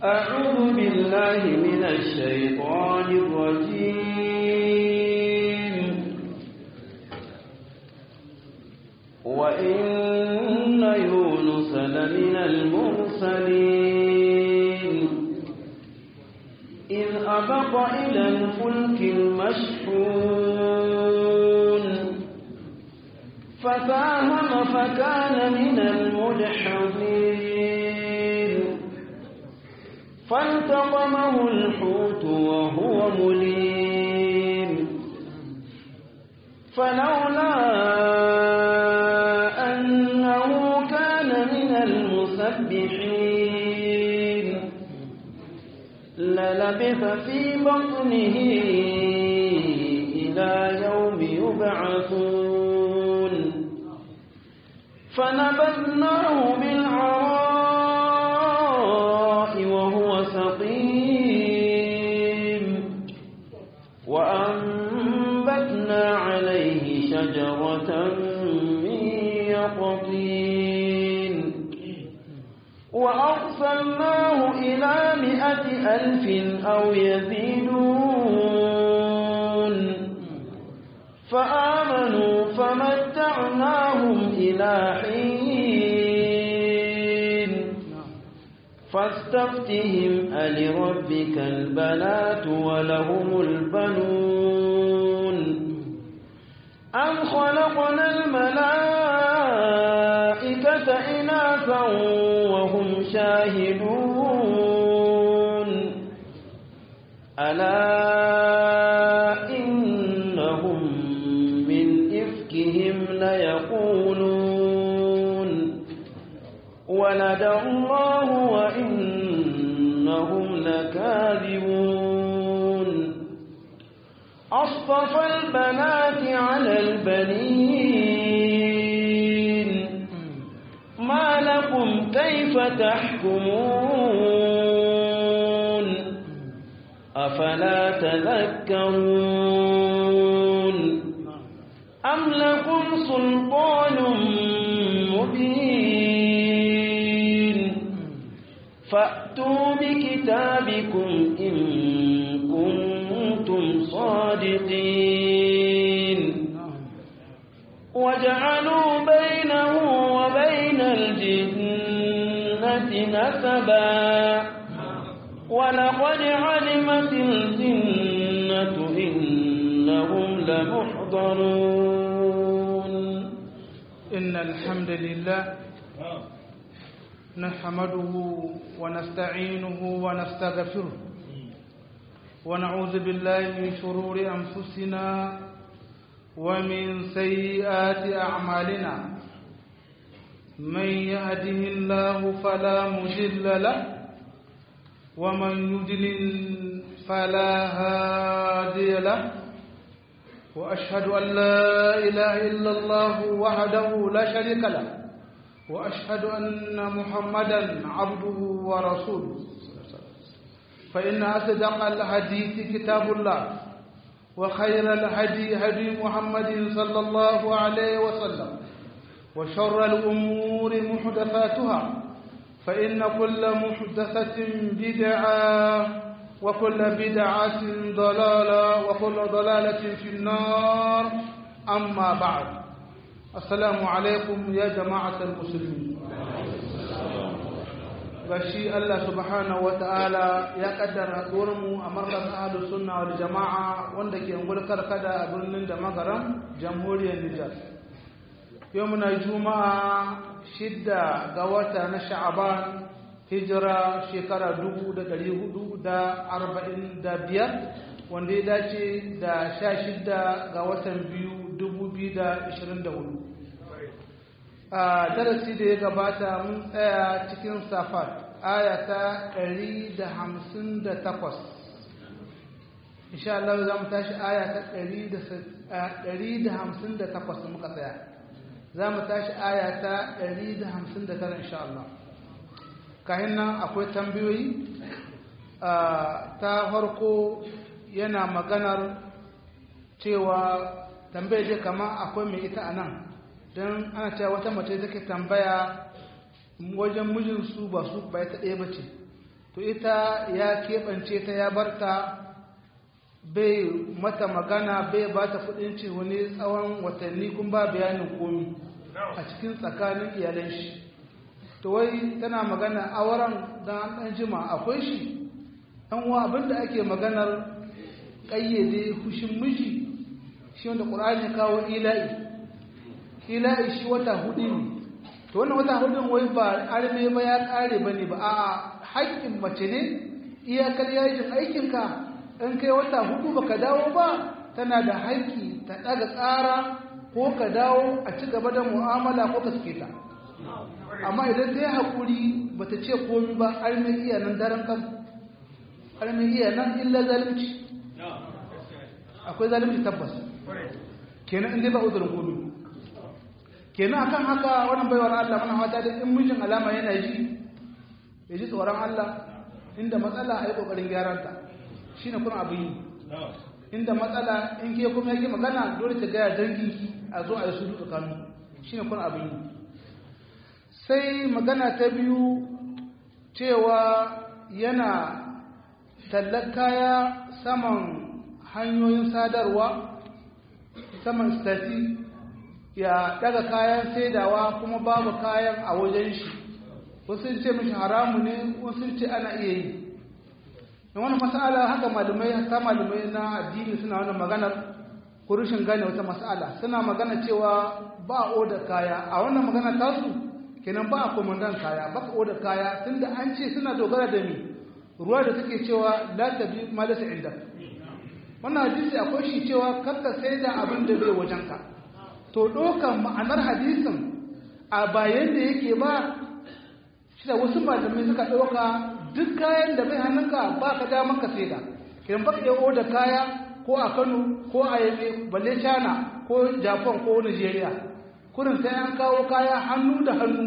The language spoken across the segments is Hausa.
أعوذ بالله من الشيطان الرجيم وإن يونس لمن المرسلين إذ أبق إلى الفلك المشحون فساهم فكان من المدحضين فالتقمه الحوت وهو مليم فلولا أنه كان من المسبحين للبث في بطنه إلى يوم يبعثون فنبذناه بالعراء وهو سقيم وأنبتنا عليه شجرة من يقطين وأرسلناه إلى مئة ألف أو يزيدون فآمنوا فمتعناهم إلى حين فاستفتهم ألربك البنات ولهم البنون أم خلقنا الملائكة إناثا وهم شاهدون ألا إنهم من إفكهم ليقولون ولد الله وإنهم لكاذبون أصطفى البنات على البنين ما لكم كيف تحكمون أفلا تذكرون أم لكم سلطان مبين فأتوا بكتابكم إن كنتم صادقين وجعلوا بينه وبين الجنة نسبا ولقد علمت الجنة إنهم لمحضرون إن الحمد لله نحمده ونستعينه ونستغفره ونعوذ بالله من شرور أنفسنا ومن سيئات أعمالنا من يهده الله فلا مضل له ومن يضلل فلا هادي له وأشهد أن لا إله إلا الله وحده لا شريك له وأشهد أن محمدا عبده ورسوله فإن أصدق الحديث كتاب الله وخير الهدي هدي محمد صلى الله عليه وسلم وشر الأمور محدثاتها فإن كل محدثة بدعة وكل بدعة ضلالة وكل ضلالة في النار أما بعد السلام عليكم يا جماعة المسلمين gashi Allah subhanahu ta'ala ya kaddara mu a markaz ahlus sunna wal jama'a wanda ke ngulkar kada a birnin da magaram jamhuriyar Nijar yau muna juma'a shidda ga wata na sha'aban hijira shekara dubu da dari hudu da arba'in da biyar wanda ya dace da sha shidda ga watan biyu dubu biyu da ishirin da hudu a darasi da ya gabata mun tsaya cikin safar aya ta ɗari da hamsin da takwas insha Allah za mu tashi aya ta ɗari da hamsin da takwas muka tsaya za mu tashi aya ta 159 insha Allah kahin nan akwai tambayoyi ta farko yana maganar cewa tambayar je kama akwai mai ita a nan don ana cewa wata mace take tambaya wajen mijinsu ba su ba ta ɗaya ba ce to ita ya keɓance ta ya barta bai mata magana bai ba ta kudin ce wani tsawon watanni kun ba bayanin komi a cikin tsakanin iyalan shi to wai tana magana auren don an ɗan jima akwai shi ɗan wa abinda ake maganar ƙayyade hushin miji shi wanda ƙur'ani kawo ila'i ila'i shi wata hudu ne to wannan wata hudun wai ba arme ba ya ƙare ba ne ba a haƙƙin mace ne iyakar yajin aikinka in kai wata hudu baka dawo ba tana da haƙƙi ta ɗaga ƙara ko ka dawo a ci gaba da mu'amala ko ka suke ta amma idan ta yi haƙuri ba ta ce komi ba arme iya nan daren kan arme iya nan illa zalunci akwai zalunci tabbas kenan inda ba uzurin komi kenan akan haka wannan baiwar Allah mana hata da in mijin alama yana ji ya ji tsoron Allah inda matsala a yi ƙoƙarin gyaranta shi ne kuna abin yi inda matsala in ke kuma yake magana dole ta gaya dangi a zo a yi su duka kanu shi ne kuna abin yi sai magana ta biyu cewa yana tallar kaya saman hanyoyin sadarwa saman stati ya daga kayan saidawa kuma babu kayan a wajen shi wasu ce mishi haramu ne wasu ce ana iya yi da wani mas'ala haka malumai haka malumai na addini suna wani maganar kurushin gane wata mas'ala suna magana cewa ba a oda kaya a wannan magana tasu kenan ba a komandan kaya ba ka oda kaya tunda an ce suna dogara da ni ruwa da take cewa la tabi ma lasa inda wannan hadisi akwai shi cewa kakka sai da abin da bai wajenka to dokan ma'anar hadisin a bayan da yake ba shi da wasu malamai suka ɗauka duk kayan da bai hannunka ba ka damar ka sai da kiran baka iya oda kaya ko a kano ko a yabe balle china ko japan ko nigeria kurin sai an kawo kaya hannu da hannu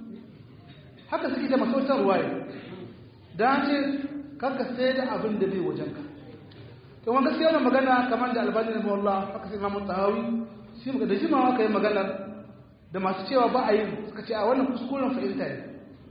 haka suke da masautar ruwaye da an ce karka sai da abin da bai wajenka to wanda gaskiya wannan magana kamar da albani na mawallah haka sai mamun tsahawi shi da jimawa ka yi maganar da masu cewa ba a yi suka ce a wannan kuskuren fahimta ne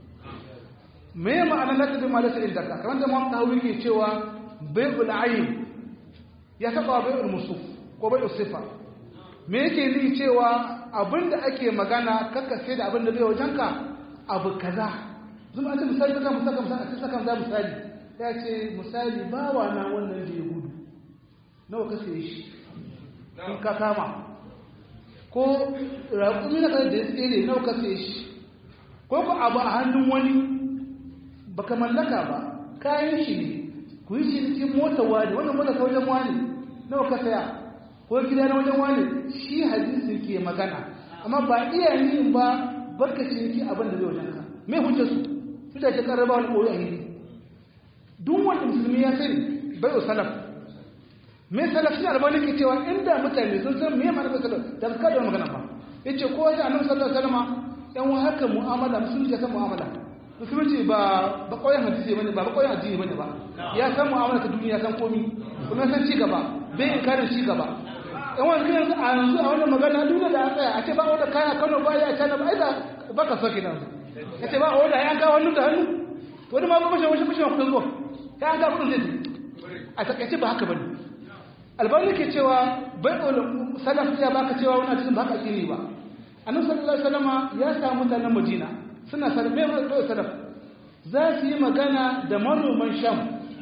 me ma'anar la tabi malasa indaka kamar da Imam Tahawi ke cewa bai'ul ayn ya saba bai'ul musuf ko bai'ul sifa me yake ni cewa abinda ake magana kaka sai da abinda bai wajenka abu kaza zuma an ce misali saka musaka musaka sai saka za misali ya ce misali bawa na wannan da ya gudu nawa ka sai shi in ka kama ko raƙumi na kan da ya tsere nawa ka sai shi ko ko abu a hannun wani baka mallaka ba kayan shi ne ku yi shi cikin mota wani wannan mota ta wajen wani nawa ka saya ko gida na wajen wani shi hadisi ke magana amma ba iya yin ba barka ce yake abin da zai wajen ka me hujjar su su da ke karraba wani koyo a hili duk wanda musulmi ya sani bai o salaf me salaf shi albani ke cewa inda mutane sun san me ma'anar salaf da ka da magana ba yace ko wajen annabi sallallahu alaihi wasallam yan wa haka mu'amala musulmi ya san mu'amala musulunci ba ba koyan hadisi bane ba ba koyan addini bane ba ya san mu'amala ta duniya san komi kuma san ci gaba bai inkarin ci gaba yan wani kan a yanzu a wannan magana duniya da an tsaya a ce ba wanda kaya Kano ba ya kana ba aida ba ka soke nan ya ce ba wanda ya ga hannu da hannu wani ma ba bashi bashi bashi kudin zuwa ya an ga kudin zai a takaice ba haka bane albani ke cewa bai salaf ya baka cewa wani cikin ba haka addini ba annabi sallallahu alaihi wasallama ya samu mutanen Madina suna sarfe mai sadaf za su yi magana da manoman sham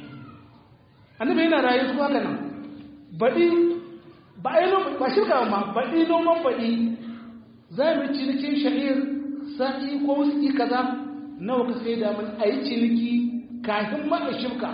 annabi yana rayu su haka nan baɗi ba a yi ba shirka ma baɗi noman baɗi za mu cinikin sha'ir sa'i ko wasu kaza nawa ka sai da mun a yi ciniki kafin ma a shirka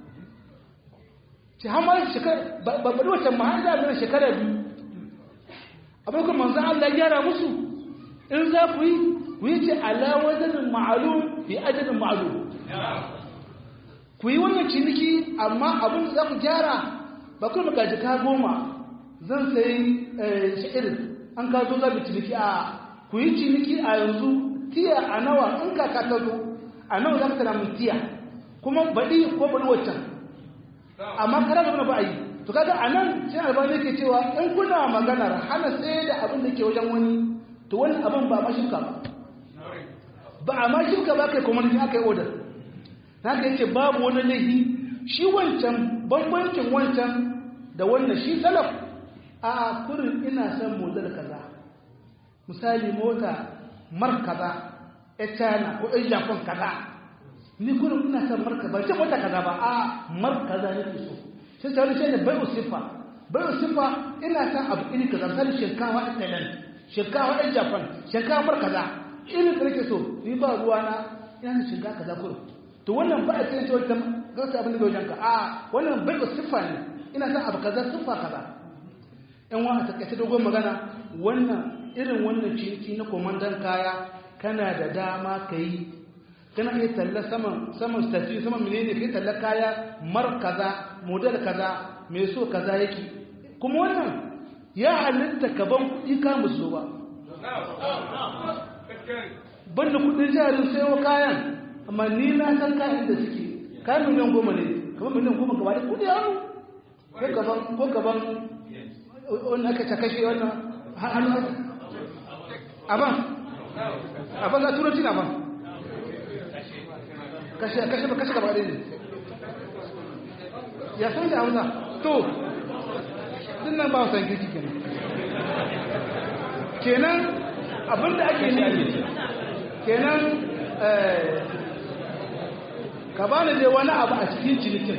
ci hamar shekara ba baɗi wacce ma har da mana shekara biyu abin kuma manzan Allah gyara musu in za ku yi ku yi ce ala wazanin ma'alum fi ajalin ma'alum ku yi wannan ciniki amma abin da za ku gyara ba ku da jika goma zan sayi sha'irin an ka zo zabi ciniki a ku yi ciniki a yanzu tiya a nawa in kaka ta zo a nawa za ka tana mun tiya kuma baɗi ko baɗi waccan amma kara da ba a yi to kaga a nan sai albani ke cewa in kuna maganar hana sai da abin da ke wajen wani to wani abin ba ma shirka ba ba a ma shirka ba kai kuma aka yi odar haka yace babu wani laifi shi wancan bambancin wancan da wannan shi salaf a kurin ina son model kaza misali mota mar kaza ya china ko ɗan japan kaza ni kurin ina son mar kaza ce mota kaza ba a mar kaza ne ke so sai ta wani shi ne bai usifa bai usifa ina son abu iri kaza misali shinkawa a thailand shinkawa ɗan japan shinkawa mar kaza irin da nake so ni ba ruwa na ina da shinkawa kaza kurin to wannan ba a cikin cewa ta gauta abin da bai wajenka a wannan bai usifa ne ina son abu kaza siffa kaza in wa a takaice dogon magana wannan irin wannan ciniki na komandan kaya kana da dama ka yi kana iya talla saman saman statue saman menene kai talla kaya mar kaza model kaza mai so kaza yake kuma wannan ya halitta ka ban kuɗi ka musu ba banda kuɗin jarin sayo kayan amma ni na san kayan da suke kayan miliyan goma ne kamar miliyan goma gaba da kuɗi hannu ko gaban ko gaban wani aka ta kashe wannan hannu aban aban za turanci na ban kashe kashe ba kashe gaba ɗaya ne ya san da hausa to din nan ba san kirki kenan kenan abinda ake nufi kenan ka bani dai wani abu a cikin cinikin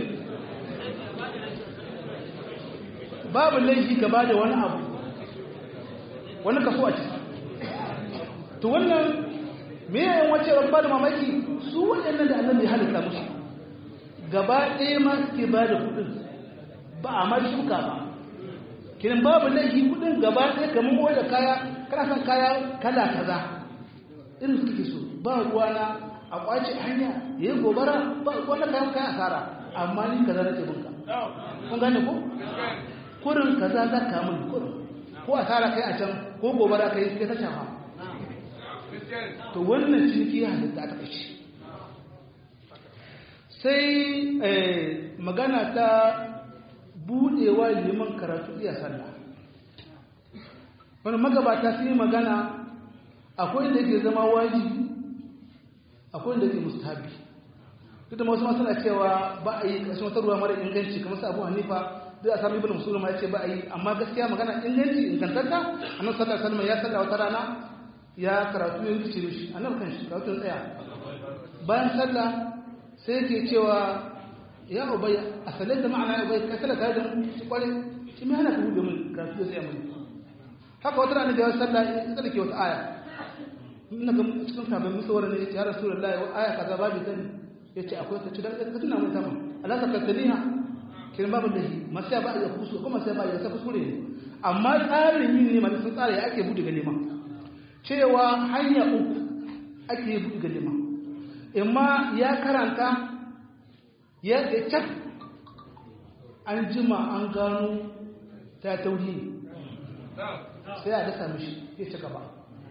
babu laifi ka bada wani abu wani kaso a ciki to wannan me yayin wace ran bada mamaki su waɗannan da annabi halitta musu gaba ɗaya ma suke bada kuɗin ba a ma shuka ba kiran babu laifi kuɗin gaba ɗaya kamar wai da kaya kana son kaya kala kaza irin su kake so ba ruwa na a kwace hanya yayin gobara ba wannan kayan kayan asara amma ni kaza nake bunka kun gane ko kurin kaza za ka mun kurin ko a tara kai a can ko gobara kai kai ta shafa to wannan ciniki ya halitta ta kashi sai magana ta budewa liman karatu iya sallah wani magabata sun yi magana akwai da ke zama wajibi akwai da ke mustahabi duk da wasu masana cewa ba a yi ƙashin wata ruwa mara inganci kamar su abu hanifa duk a sami ibn musulma ya ce ba a yi amma gaskiya magana inganci ingantatta annabi sallallahu alaihi wasallam ya salla wata rana ya karatu ya rikice mishi annabi kan shi karatu tsaya bayan sallah sai yake cewa ya ubay a sallar da ma'ana ya ubay ka sallar tare da mu shi kware shi mai hana ka hudu min karatu ya tsaya mun haka wata rana da ya sallah ya tsallake wata aya ina ga cikin sabon musawar ne ya ce ya rasulullahi wa aya kaza babu sani ya ce akwai ta ci dan ka tuna mun sama alaka kaltaniha kin babu da shi masu ba ya kusu kuma sai ba ya sa kuskure ne amma tsarin yin ne masu sun tsara ya ake buɗe ga neman cewa hanya uku ake buɗe ga neman imma ya karanta ya cak an jima an gano ta tauri sai a dasa mishi ya ci gaba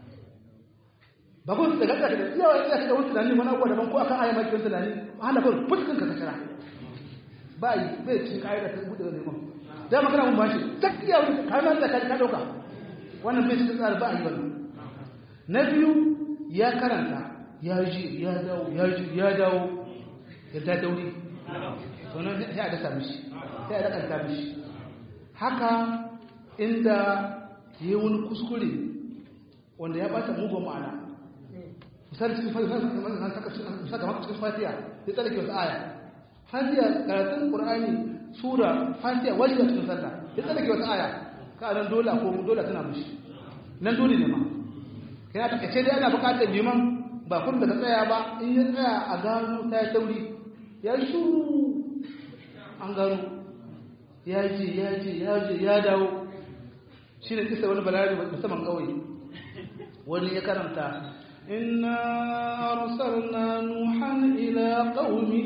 ba kun daga daga da yawa ya shiga wani tunani wani abuwa daban ko akan aya maki wani tunani hana kawai fuskin ka kashara ba yi bai cin ƙa'ida ta buɗe da neman da makana mun bashi tak iya wani kamar da ka ɗauka wannan bai cikin tsari ba a yi wannan na biyu ya karanta ya ji ya dawo ya ji ya dawo ya ta dauri sannan sai a dasa mishi sai a dakanta mishi haka inda yi wani kuskure wanda ya bata mugun ma'ana misali cikin fatiha ya tsarki wasu aya fatiha karatun ƙur'ani sura fatiha wajiba cikin sallah ya tsarki wasu aya ka nan dole ko dole tana mushi nan dole ne ma kana ta kace dai ana buƙatar liman ba kun da tsaya ba in ya tsaya a gano ta ya tauri ya shuru an gano ya je ya je ya je ya dawo shi ne kisa wani balari musamman kawai wani ya karanta inna arsalna nuhan ila qaumi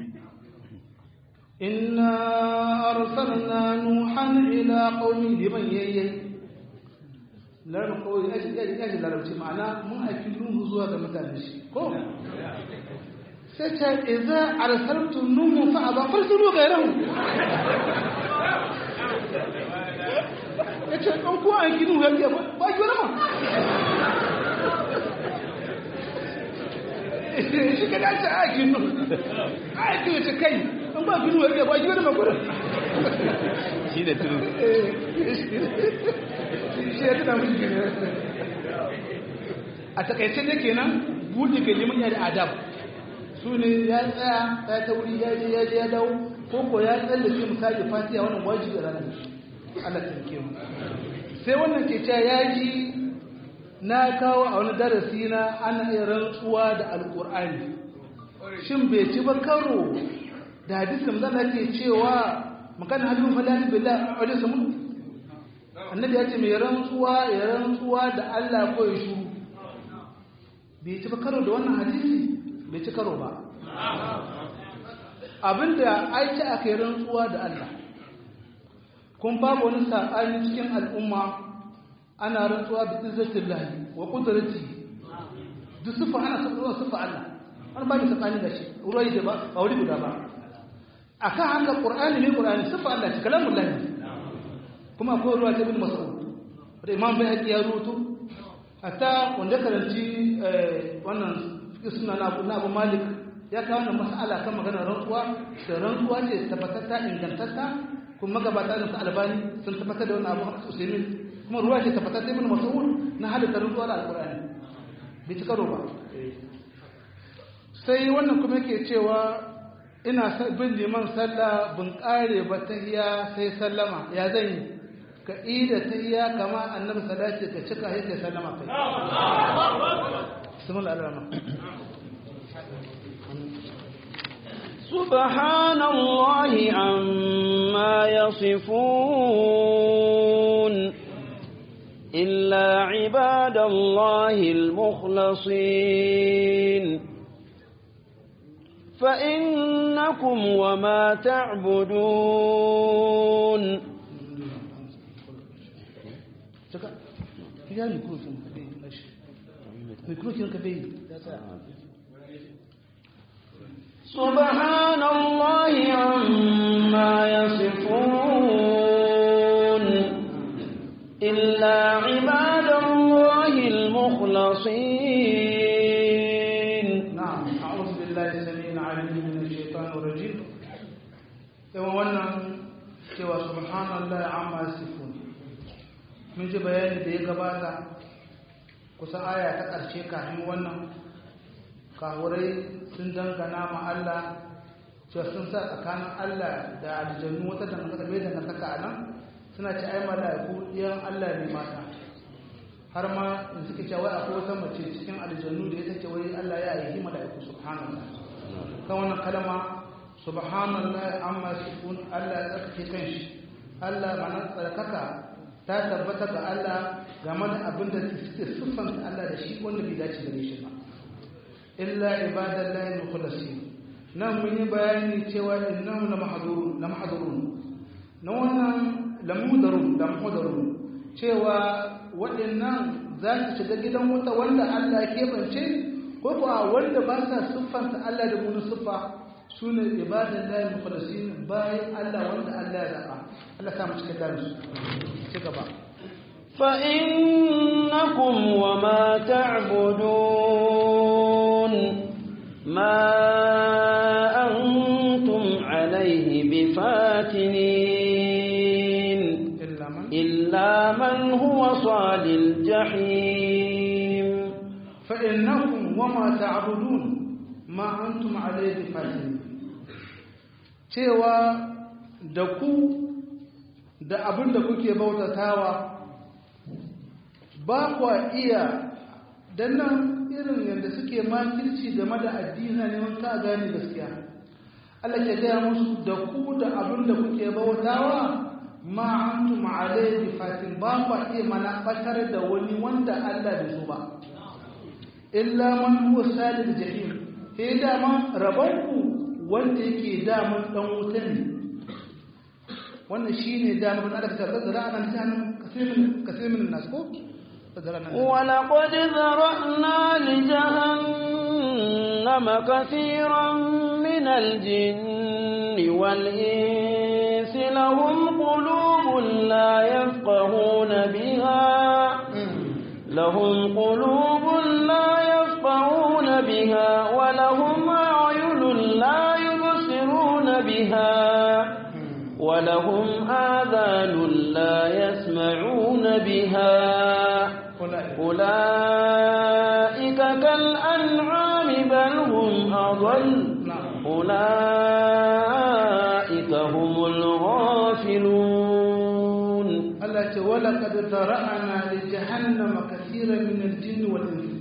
inna arsalna nuhan ila qaumi liman yayye larin kawai ya ji ya ji larabci ma'ana mun aiki nuhu zuwa ga mutane shi ko sai ta idza arsaltu nuhu fa aba farsulu gairahu ya ce ɗan kuwa an gini wuyan ba ki wani ma shi ka dace a ginu a ginu ce kai an ba ginu wani ba ginu makura shi ne turu shi ya tuna mushi ginu a takaice ne kenan buɗe kalimin ya da adab su ne ya tsaya ya ta wuri ya je ya je ya dawo ko ko ya tsallake misali fatiha wannan wajibi ranar Allah ta rike mu sai wannan ke cewa ya ji na kawo a wani darasi na ana iya rantsuwa da alkur'ani shin bai ci ba karo da hadisin zan ake cewa makan hadu falani billah a wajen samu annabi ya ce mai rantsuwa ya rantsuwa da Allah ko ya shuru bai ci ba karo da wannan hadisi bai ci karo ba abinda aiki aka yi rantsuwa da Allah kun babu wani sa'ani cikin al'umma ana rantsuwa da izzatin lahi wa kudrati duk sufa ana sabuwa sufa Allah wani ba da tsakani da shi ruwayi da ba ba wuri guda ba akan haka qur'ani ne qur'ani sufa Allah shi kalamun lahi kuma akwai ruwa ta bin mas'ud da imam bai ya rutu hatta wanda karanci wannan suna na abu malik ya kawo wannan mas'ala kan maganar rantsuwa da rantsuwa ce tabbatatta ingantatta kuma magabata da su albani sun tabbatar da wannan abu usaimin kuma ruwa ce tabbatar da ibn mas'ud na halitta rantsuwa da alqur'ani bai ci karo ba sai wannan kuma yake cewa ina bin liman sallah bin kare ba tahiya sai sallama ya zan yi ka ida tahiya kama annabi salati ka cika sai kai sallama kai bismillah ar-rahman سبحان الله عما يصفون إلا عباد الله المخلصين فإنكم وما تعبدون سبحان الله عما يصفون إلا عباد الله المخلصين نعم أعوذ بالله السميع العليم من الشيطان الرجيم يوم wannan cewa subhanallahi amma yasifun mun ji bayani da ya gabata kusan aya ta ƙarshe kafin wannan kawurai sun dangana ma Allah cewa sun sa tsakanin Allah da aljannu wata dangantaka mai dangantaka a nan suna ci ai mala'iku ɗiyan Allah ne mata har ma in suke cewa akwai wata mace cikin aljannu da ya take wai Allah ya yi mala'iku subhanallah kan wannan kalma subhanallah amma sifun Allah ya tsarkake kanshi Allah mana tsarkaka ta tabbata ga Allah game da abin da suke siffanta Allah da shi wanda bai dace da shi ba illa ibadallahi mukhlasin nan mun yi bayani cewa innahum la mahdurun la mahdurun na wannan la mudarun la mudarun cewa waɗannan za su shiga gidan wuta wanda Allah ya keɓance ko kuwa wanda ba sa siffanta Allah da mun siffa su ne ibadallahi mukhlasin bayan Allah wanda Allah ya zaɓa Allah ta mu cikin daren su ci gaba فإنكم وما تعبدون ما أنتم عليه بفاتنين إلا من إلا من هو صال الجحيم فإنكم وما تعبدون ما أنتم عليه بفاتنين cewa da ku da abin da kuke bautatawa ba kwa iya dan nan irin yadda suke makirci game da addini neman ka gane gaskiya Allah ke gaya musu da ku da abin da kuke bautawa ma antum alayhi fatin ba kwa iya mana batar da wani wanda Allah bai so ba illa man huwa salil jahim eh dama rabanku wanda yake daman dan wuta ne wannan shine daman da aka tsara ana tsanan kasirin kasirin nas ko ولقد ذرأنا لجهنم كثيرا من الجن والإنس لهم قلوب لا يفقهون بها لهم قلوب لا يفقهون بها ولهم آذان لا يسمعون بها أولئك كالأنعام بل هم أضل أولئك هم الغافلون التي ولقد ذرأنا لجهنم كثيرا من الجن والإنس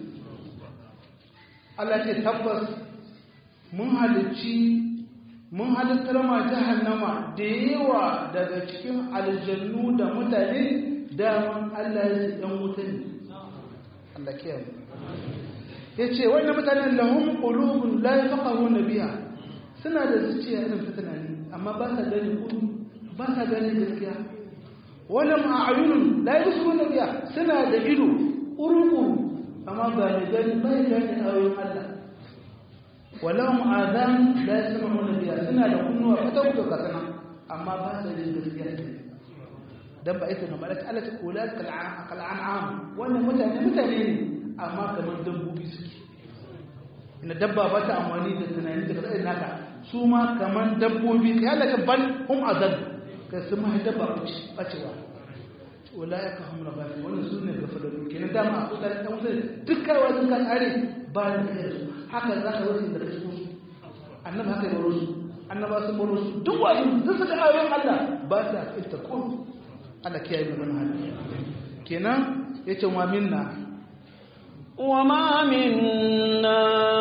التي تبص mun halicci mun halittar ma jahannama da yawa daga cikin aljannu da mutane daman Allah ya ce ɗan wuta ne Allah kiyaye ya ce wannan mutanen lahum qulubun la yafqahuna biha suna da zuciya irin ta tunani amma ba sa gani kudu ba sa gani gaskiya wala ma'ayunun la yusruna biha suna da ido urukuru amma ba ne gani ba gani ayoyin Allah ولهم آذان لا يسمعون بها سنة لكنوا فتوك كسنا أما بعد للمسيح دم بأيت إنه ملك ألا أولاد كالعنعام وأنا متعني متعني أما كمان دم بيسك إن دبا بتا أمواني تتناني تكتئ ناكا سوما كمان دم بيك يالا كبال هم أذن كسما دبا بچوا أولئك هم الغافلون وأنا سنة غفلوا كنا دام أقول لك دكا وذكا أري بعد خير haka za ka wasu da kasu annabi haka yi su annaba sun baro su duk wani duk suka ayoyin Allah ba ta ita ko Allah kiyaye mu wannan hali kenan yace wa minna wa ma minna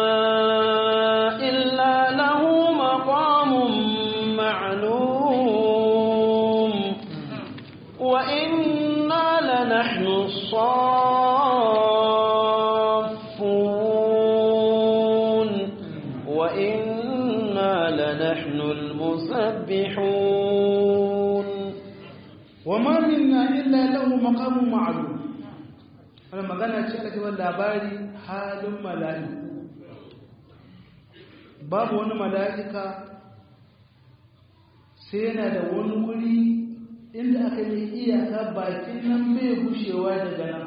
illa lahu maqamun ma'lum wa inna lanahnu المسبحون وما منا إلا له مقام معلوم أنا magana ce aka cewa labari halin mala'iku babu wani mala'ika sai yana da wani wuri inda aka yi iyaka bakin nan bai gushewa daga nan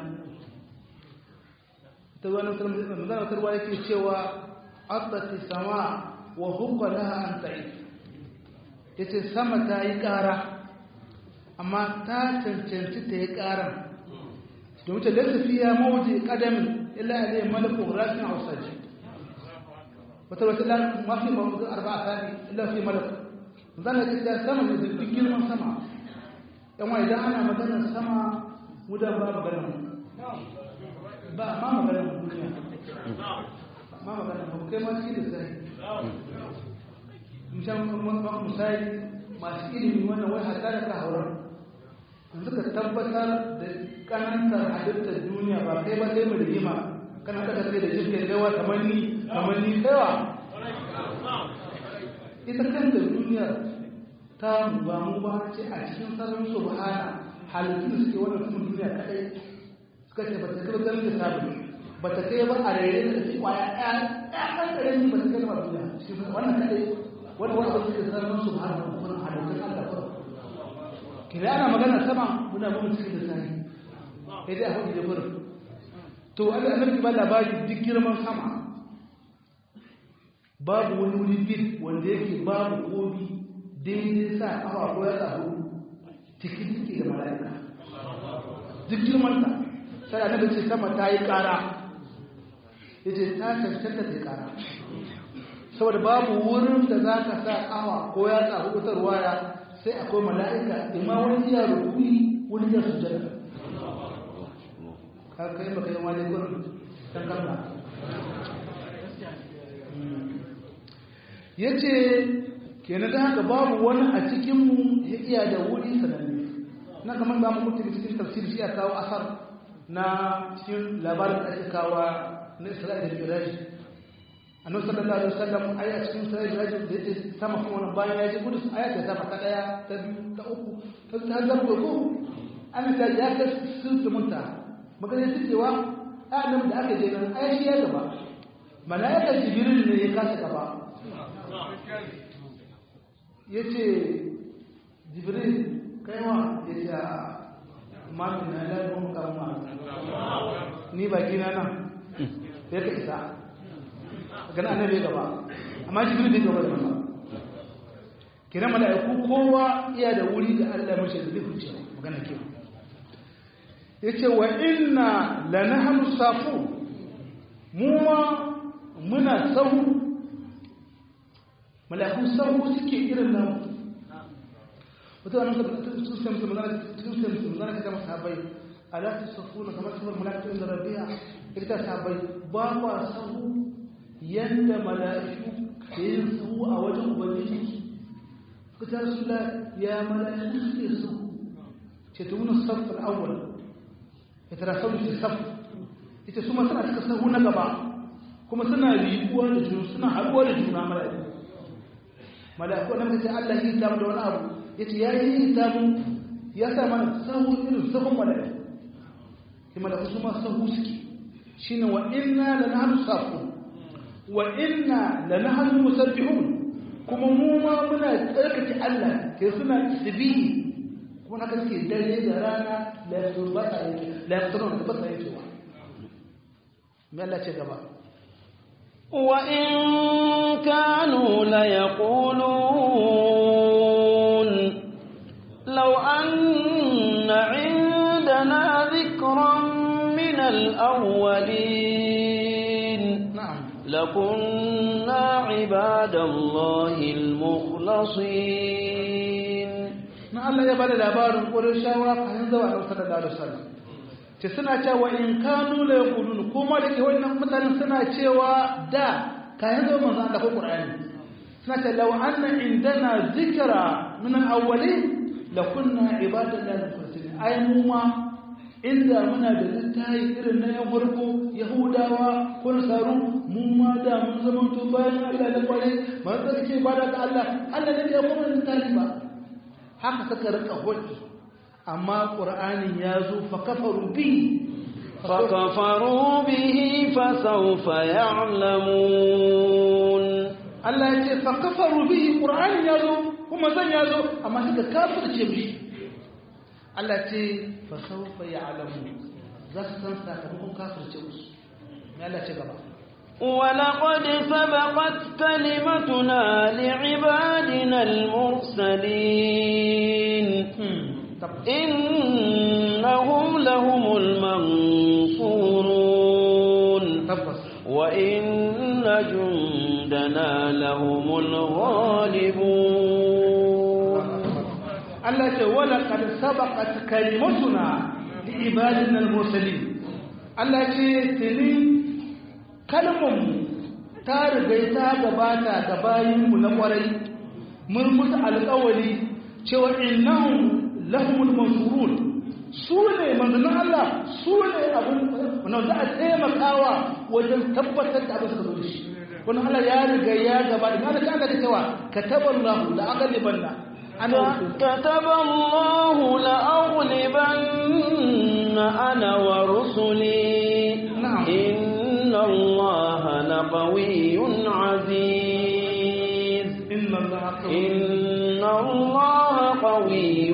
ta wani magana tarwa yake cewa abbati sama wa hukwa laha an ta'i ya ce sama ta yi ƙara amma ta cancanci ta yi ƙaran domin ta lasa fiya mawuce ƙadamin illa alayhi malaku rasin hausaji wata wata mafi mawuce arba a sani illa fi malaku zan ce ta sama da duk girman sama yan wa idan ana maganar sama wudan ba maganar ba ma maganar duniya ma maganar ba kai ma cikin da sai misali masu ilimi wannan wai hata da ka haurar yanzu ka tabbatar da kanantar halittar duniya ba kai ba sai mai rigima kana daga sai da jirgin gawa kamar ni kamar ni kaiwa ita kanta duniya ta ba mu ba ce a cikin sararin su ba halittun da suke wannan kuma duniya kadai suka ce ba ta kai ba ganin da sabi ba ta kai ba a rere da shi kwaya ɗaya ɗaya kan ƙarami ba ta kai ba duniya cikin wannan kadai wani wanda suke sarrafa su har da kuma halittun Allah ba kira ana magana sama muna mun cikin da sani sai dai a hudu da gurin to Allah annabi ba labari duk girman sama babu wani wuri bil wanda yake babu kobi daidai sa kafa ko ya tsaro cikin ciki da mala'ika duk girman ta sai annabi ce sama ta yi kara yace ta cancanta ta yi kara saboda babu wurin da za ka sa kawa ko ya tsaru wata ruwaya sai akwai mala'ika imma wani iya rukuni wani iya sujjada ka kai baka yi wani gurin dan kalla ya ce kenan da haka babu wani a cikinmu ya iya da wuri sananne na kamar ba mu mutu cikin tafsiri shi ya kawo asar na cikin labarin da ake kawo na isra'ila da miraji annabi sallallahu alaihi wasallam ai a cikin sai da yake da sama kuma wannan bayan ya ji kudus aya ta sama ta daya ta biyu ta uku ta ta zargo ko an ta ya ka sun munta magana ta cewa adam da aka je nan ai shi ya gaba malaika jibril ne ya kasa gaba yace jibril kai wa yace ma min la mun kama ni baki na nan ya ka isa gana annabi gaba amma jibril bai gaba da masa kina mala'iku kowa iya da wuri da Allah mashi da zai huce magana ke yace wa inna lanahnu safu mu ma muna sahu mala'iku sahu suke irin nan wata wannan sun san su magana sun san su magana ta masa bai ala tasafuna kamar su mala'iku inda rabbiya ita sabai ba kwa sahu yanda mala'iku ke yin sahu a wajen ubangiji kuta rasula ya mala'iku suke sahu ce ta wani safar awwal ya tara sahu ce saf ita su ma suna cika sahu na gaba kuma suna riƙuwa da juna suna haɗuwa da juna mala'iku mala'iku nan ka ce Allah yi ta da wani abu ya ce ya yi ta mu ya sa mana sahu irin sahun mala'iku sai mala'iku su ma sahu suke shine wa inna lanahnu safun wa inna lanahnu musabbihun kuma mu ma muna tsarkake Allah ke suna tasbihi kuma haka suke dare da rana la yasbata la yasbata da bata yake wa me Allah ce gaba wa in kanu la yaqulun law anna indana dhikran min al-awwalin na'am لكنا عباد الله المخلصين na Allah ya bada labarin ƙurin shawara kayan zawa a sallallahu alaihi wasallam ce suna cewa in kanu la yaqulun kuma da ke wannan mutanen suna cewa da kayan zawa manzo Allah ko Qur'ani suna ce law anna indana zikra min al-awwalin la kunna ibadallahi al-mukhlasin ai mu ma inda muna da littafi irin na yan farko yahudawa ko nasaru mu ma da mun zama to bayan Allah da kwarai ba za ka ce ba da Allah Allah ne ya kuma littafi ba haka suka rika hulki amma qur'anin ya zo fa kafaru bi فكفروا به فسوف يعلمون Allah ya ce fa kafaru bi qur'anin ya zo kuma zan ya zo amma suka kafirce bi Allah ce fa sawfa ya'lamu za su san sakamakon kafirce musu me Allah ce gaba ولقد سبقت كلمتنا لعبادنا المرسلين إنهم لهم المنصورون tabbas وإن جندنا لهم الغالبون Allah ce wala kad sabaqat kalimatuna li ibadina al-mursalin Allah ce tuni kalmun ta riga ta gabata ga bayinmu na kwarai mun musu alƙawari cewa innahum lahumul mansurun su ne manzannin Allah su ne abin wannan za a taimakawa wajen tabbatar da abin da zo da shi wannan Allah ya riga ya gabata kana ka ga cewa kataballahu la aghlibanna ana كتب الله لأغلبن أنا ورسلي نعم. إن الله لقوي عزيز inna allaha qawiyyun إن الله قوي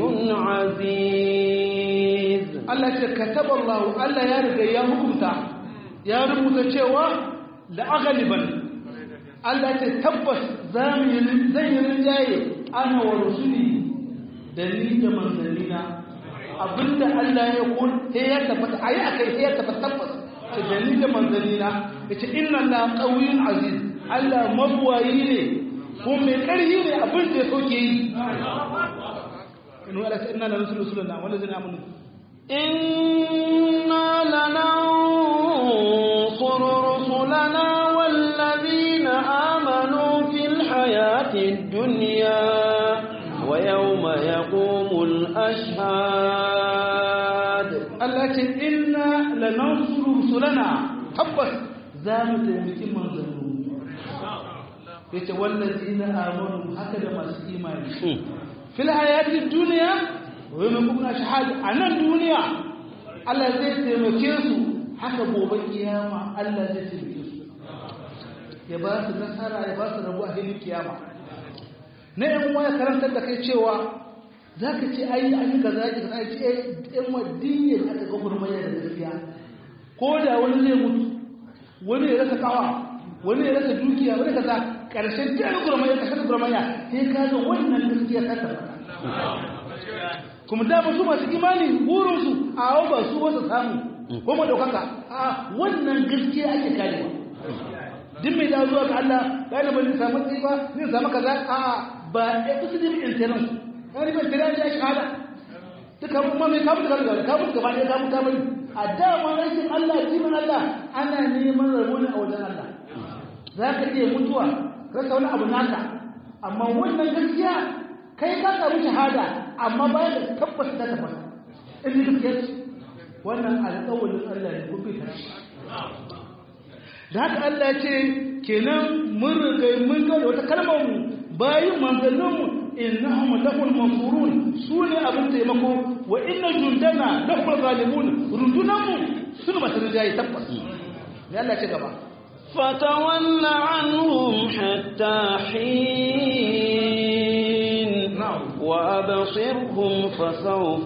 عزيز Allah ce kataballahu Allah ya riga ya hukunta ya rubuta cewa la aghliban Allah ce tabbas zamu yi zan yi rinjaye ana wa rusuli da ni da manzanina abinda Allah ya kun sai ya tabbata ayi akai sai ya tabbata tabbas ce da ni da manzanina yace inna Allah qawiyyun aziz Allah mabwayi ne ko mai karhi ne abin da ya soke yi inu Allah ce inna la rusuluna wala zina amanu إنا لننصر رسلنا والذين آمنوا في الحياة الدنيا ويوم يقوم الأشهاد Allah ce inna lanansuru rusulana tabbas za mu taimaki manzanni yace wallazina amanu haka da masu imani fil hayati dunya wa yawma yaqumuna shahada anan duniya Allah zai taimake su haka gobe kiyama Allah zai taimake su ya ba su nasara ya ba su rabu a filin kiyama na yan uwa ya karantar da kai cewa za ka ce ayi an yi kaza ki kaza ce yan wadin da aka ga gurmaya da gaskiya ko da wani zai mutu wani ya rasa kawa wani ya rasa dukiya wani kaza ƙarshen jiyar gurmaya ƙarshen gurmaya sai ka ga wannan gaskiya ta tabbata kuma da su masu imani burinsu a hau ba su wasu samu ko ma daukaka a wannan gaskiya ake karewa duk mai dawo zuwa ga Allah ba yana bane samu tsayi ba zai samu kaza a ba ya kusa da bin tsirin wani bin tsirin ya shahada duka kuma mai kamun da gaba kamun gaba ɗaya kamun ta bari a dama aikin Allah jimin Allah ana neman rabo ne a wajen Allah za ka iya mutuwa rasa wani abu naka amma wannan gaskiya kai ka samu shahada amma ba da tabbas ta tabbata in ji gaskiya wannan alƙawarin Allah ne ko bai tashi da haka Allah ya ce kenan mun riga mun ga wata kalmar mu bayin manzannin mu innahum lahul mansurun sune abin taimako wa inna jundana lahul ghalibun rundunan mu suna masu rijayi tabbas ne Allah ce gaba فتول عنهم حتى حين وأبصرهم فسوف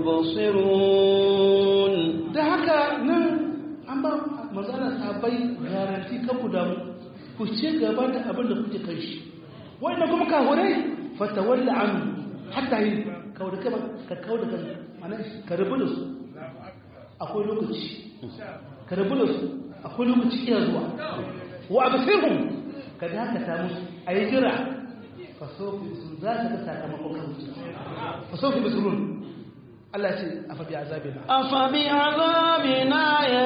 يبصرون da haka nan an ba mazana sabai garanti kan ku damu ku ce gaba da abin da kuke kai shi wannan kuma kahurai fatawalla an hatta yi kawo da kama ka kawo da kan mana ka rabu da su akwai lokaci ka rabu da su akwai lokaci iya zuwa wa absirhum ka dakata musu ayi jira fa sofi sun za ka ga sakamakon kan fa sofi bisurun Allah ce afa bi azabina afa bi azabina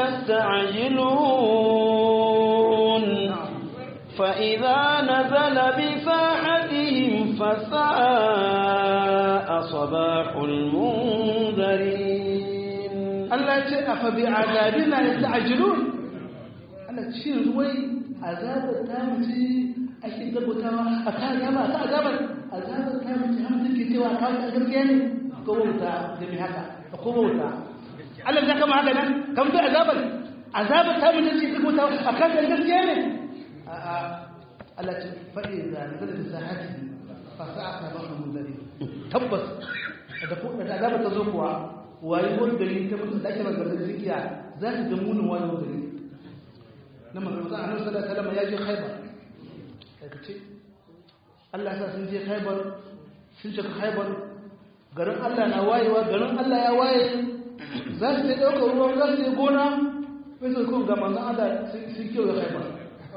yasta'jilun fa idza nazala bi sahatihim fa sa'a sabahul munzirin Allah ce afa bi azabina yasta'jilun Allah ce ruwai azabar ta mace ake gaggutawa a kan azaba ta azabar azabar ta mace hamsin ke cewa kawai a gaskiya ne ko wauta da mai haka ko wauta Allah ya kama haka nan kan bi azabar azabar ta mace ce gaggutawa a kan gaskiya ne a'a Allah ce faɗi da nazar da sahati fa sa'a ba mu munzari tabbas da ko da azabar ta zo kuwa wayi wani gari ta mutum da ake magana zikiya za ta ga munin wani gari na manzon annabi sallallahu alaihi wasallam ya je Khaibar kace Allah ya sa sun je Khaibar sun shiga Khaibar garin Allah na wayewa garin Allah ya waye za su je daukar ruwan za su je gona sai su kuma ga manzon Allah sun kiyo da Khaibar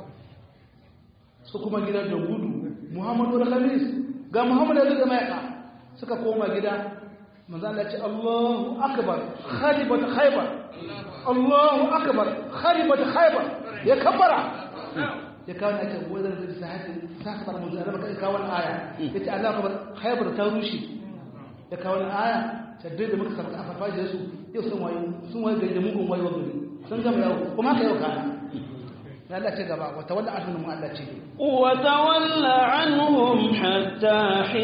su kuma gidan da gudu Muhammadu da Khamis ga Muhammadu da Mayaka suka koma gida manzon Allah ya ce Allahu akbar kharibat Khaibar Allahu akbar kharibat Khaibar ya kabbara ya kawo na ake wadar da sahati sakatar mu zara baka kawo aya yace Allah kabar khaybar ta rushe ya kawo aya tadde da muka sarka a farfaje su yau sun wayo sun wayo gari da mugun wayo gari sun gama yawo kuma ka yau kana ya Allah ce gaba wa tawalla anhum mu Allah ce wa tawalla anhum hatta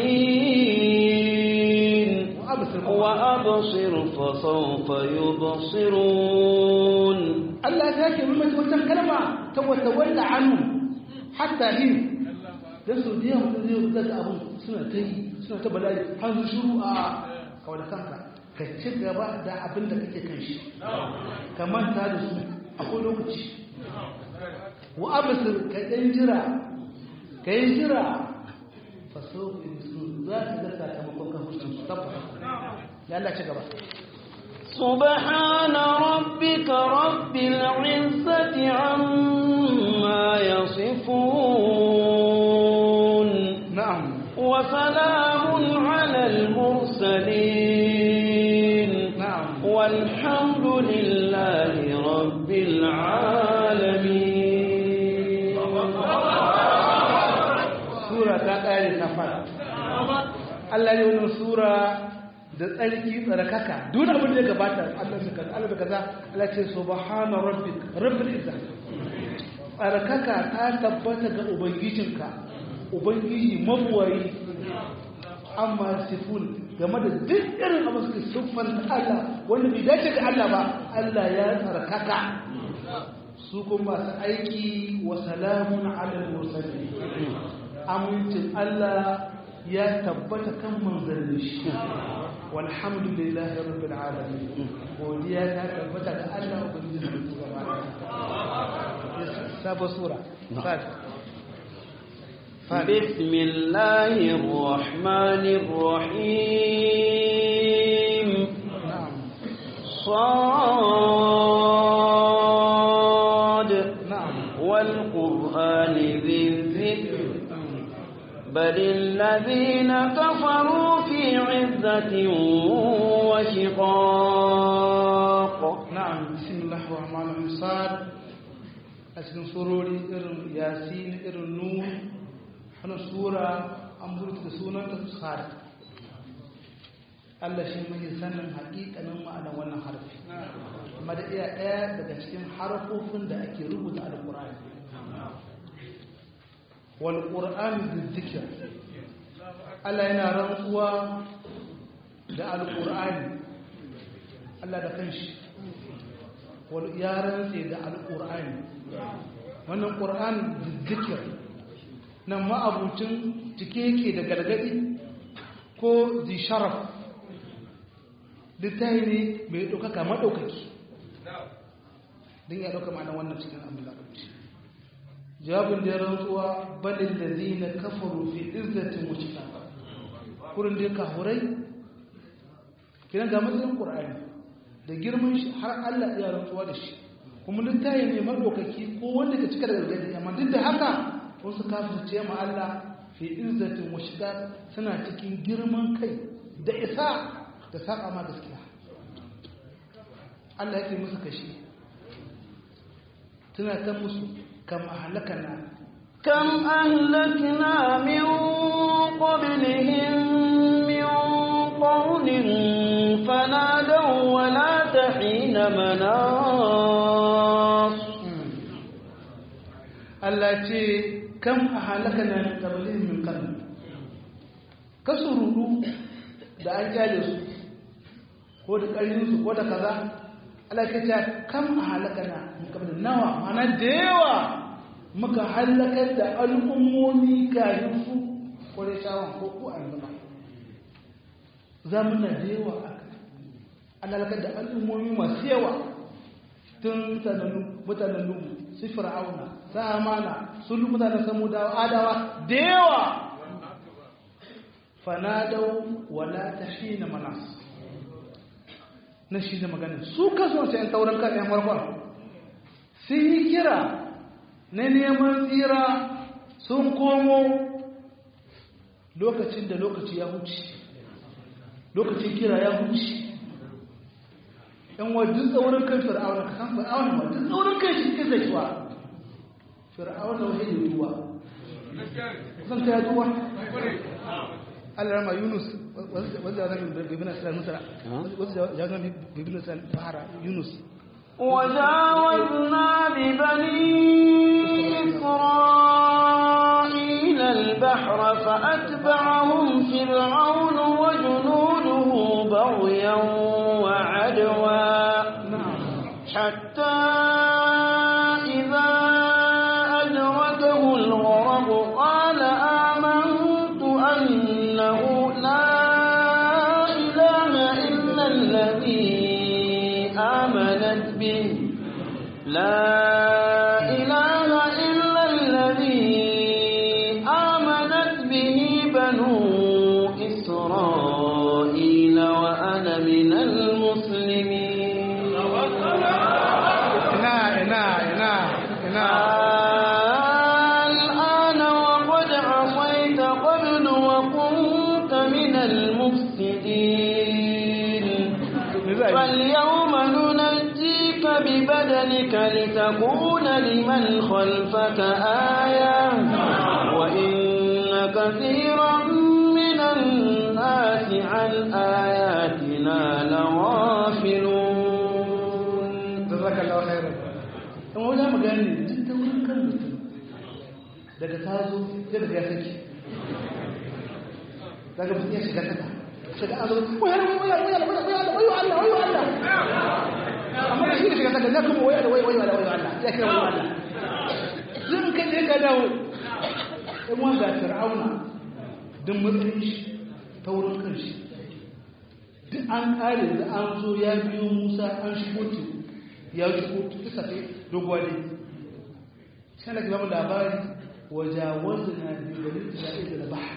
hin wa absir fa sawfa yubsirun Allah ya ke mimata wannan kalma ta wata walla anhu hatta hin dan su diya mutum zai zuga da abun suna ta yi suna ta bala'i har su shuru a kawai da kanka ka ci gaba da abin da kake kan shi ka manta da su akwai lokaci wa abasir ka ɗan jira ka yi jira faso su za ka ga sakamakon kan hussun su tabbata ya Allah ci gaba سبحان ربك رب العزة عما يصفون نعم وسلام على المرسلين نعم والحمد لله رب العالمين سورة تقاري سفر الله يقول سورة da tsarki tsarkaka duk abin da ya gabata Allah da kaza Allah da kaza Allah ce subhana rabbik rabbil izzat tsarkaka ta tabbata ga ubangijinka ubangiji mabuwayi amma sifun game da duk irin abu suke siffan Allah wanda bai dace da Allah ba Allah ya tsarkaka su kuma masu aiki wa salamun ala mursalin amincin Allah ya tabbata kan manzanni shi walhamdulillahi rabbil alamin godiya ta tabbata ga Allah ubangiji da gaba sabo sura fat بسم الله الرحمن الرحيم na'am صاد na'am والقرآن ذي الذكر بل الذين كفروا في عزة وشقاق na'am bismillahir rahmanir rahim sad a cikin surori irin yasin irin nur wannan sura an burta da sunan ta sad Allah shi mai sanin haƙiƙanin ma'anar wannan harfi amma da iya ɗaya daga cikin harfofin da ake rubuta alƙur'ani wal qur'an bizikr Allah yana rantsuwa da alƙur'ani Allah da kanshi wal ya rantse da alƙur'ani wannan ƙur'an bizikr nan ma'abucin cike yake da gargadi ko zi sharaf littafi ne mai ɗaukaka maɗaukaki don ya ɗauka ma'ana wannan cikin abin larabci jawabin da ya rantsuwa balin da zai na kafaru fi izzatin wuce kurin da ya kahurai kiran ga matsayin ƙur'ani da girman shi har allah ya rantsuwa da shi kuma littafi ne maɗaukaki ko wanda ka cika da gargadi amma duk da haka wasu kafirce ma allah fi izzatin wuce suna cikin girman kai da isa da saba ma gaskiya Allah yake musu kashi tana ta musu kam ahlakana كم أهلكنا من قبلهم من قرن فنادوا ولا تحين مناص Allah ce kam ahlakana min qablihim min qarn kasururu da an kyale su ko da ƙarfin su ko da kaza Allah ke ta kam ahlakana min qablihim nawa mana da yawa muka halakar da al'ummomi kafin su kore shawon ko ko an zama zamuna da yawa aka an halakar da al'ummomi masu yawa tun mutanen lugu su fir'auna su amana sun lu mutanen samudawa adawa da yawa fanadau wala ta shi na manas na shi da maganin su kaso sai yan taurin kan yan warkon sun yi kira na neman tsira sun komo lokacin da lokaci ya huce lokacin kira ya huce yan wajen tsaurin kan fir'auna ka san fir'auna ma duk tsaurin kan shi kisa shi wa fir'auna wahai da duwa kusan ta ya duwa Allah rama Yunus wasu jawazan bibin Isra'il Musa wasu jawazan bibin Isra'il Bahara Yunus وجاوزنا ببني إسرائيل البحر فأتبعهم فرعون وجنوده بغيا وعدوا حتى إذا أدركه الغرق قال آمنت أنه لا إله إلا الذي آمنت به لا إله إلا الذي آمنت به بنو إسرائيل وأنا من المسلمين ina ina ina ina الآن وقد عصيت قبل وكنت من المفسدين فاليوم ننجيك ببدنك لتكون لمن خلفك آية وإن كثيرا من الناس عن آياتنا لغافلون jazaka Allah khairan in wajen magana ne duk da wurin kan mutum daga ta zo sai daga ya saki daga mutum ya shiga taka shiga azo wayar wayar wayar wayar wayar wayo Allah wayo Allah amma da shi da shiga taka na kuma wayar wayo wayo Allah wayo Allah ya kira wayo Allah zan kai je ka dawo in wanda fir'auna din matsayin shi ta wurin kan shi duk an kare da an zo ya biyo Musa an shigo teku ya shigo kisa ce doguwa ne sai na gaba labari وجاوزنا ببني إسرائيل البحر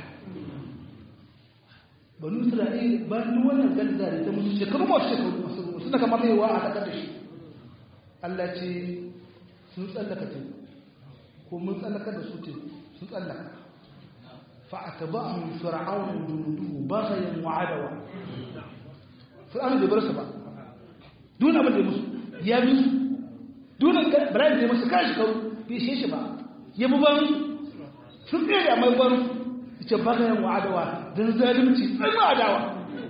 banu isra'il ba duk wannan galza da ta musu shekaru ma shekaru sun daga mamewa a takar da shi Allah ce sun tsallaka teku ko mun tsallaka da su teku sun tsallaka fa atba'ahum fir'aun junuduhu baghayan wa adawa fir'aun bai bar su ba duk abin da musu ya bi su duk Ibrahim da musu kashi kawo bai shi shi ba ya bi ban sun tsere mai ban ce bagayen wa adawa don zalimci ɗan ma adawa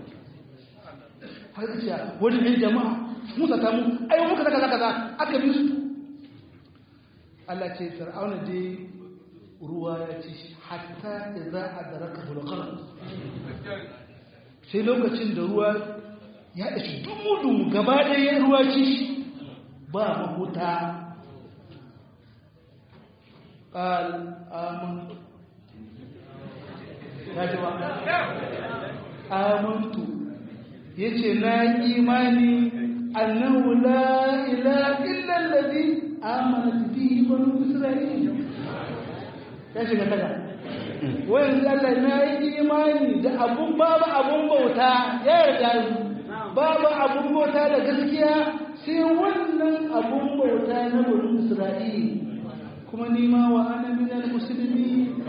har ce wani ne jama'a musa ta mu ai muka zaka zaka za aka bi su Allah ce fir'auna dai ruwa ya ci hatta idza adraka hulqar sai lokacin da ruwa ya dace dumu dumu gaba ɗaya ruwa ci ba mahuta قال آمنت amantu yace na imani annahu la ilaha illa allazi amanat bihi banu isra'il ya shiga kaga wayan Allah na yi imani da abun babu abun bauta ya yarda babu abun bauta da gaskiya sai wannan abun bauta na banu isra'il kuma ni ma wa ana minal muslimin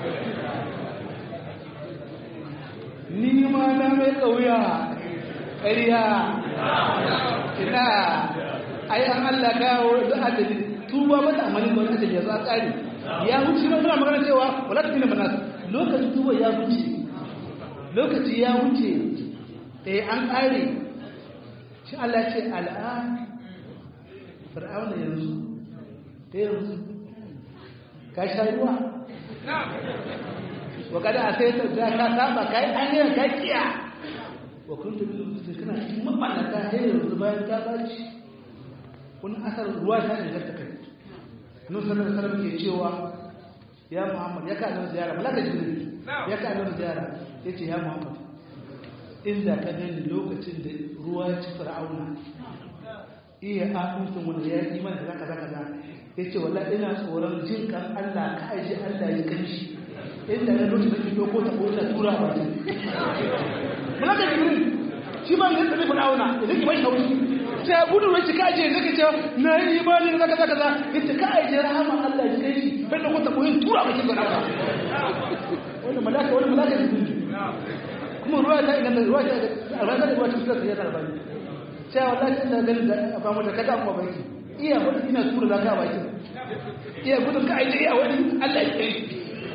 ni ma na mai ƙauya ƙariya ina ai an Allah kawo da adali tuba mata amalin wani adali ya za tsari ya wuce na suna magana cewa wala ta fina manas lokacin tuba ya wuce lokaci ya wuce eh an ƙare shi Allah ce al'an fir'auna yanzu ta yanzu ka sha ruwa وقد أتيت ذاك سابا كاي أني كاكيا وكنت kana cikin maballata sai yanzu bayan ta baci wani asar ruwa ta ne ta kai annabi sallallahu alaihi wasallam ke cewa ya muhammad ya ka annabi ziyara malaka jibril ya ka annabi ziyara yace ya muhammad inda ka gani lokacin da ruwa ya ci fir'auna iya amincin wanda ya yi mana zaka zaka za yace wallahi ina tsoron jin kan Allah ka aje Allah ya kanshi inda ya lokacin da ke doko ta ko ta tura ba ta malaka jibril shi ba ne tafi fir'auna idan ki bai haushi sai ya gudu wai ka aje zaka ce na yi imani zaka zaka za yace ka aje rahama Allah ya kai shi bai doko ta ko tura ba ki fir'auna wannan malaka wannan malaka jibril kuma ruwa ta inganta ruwa ta albarka da ruwa ta fuskar ya tarba ni sai wallahi ina ganin da ba mu da kada mu baki iya wani ina tura da ka baki iya gudun ka aje iya wani Allah ya kai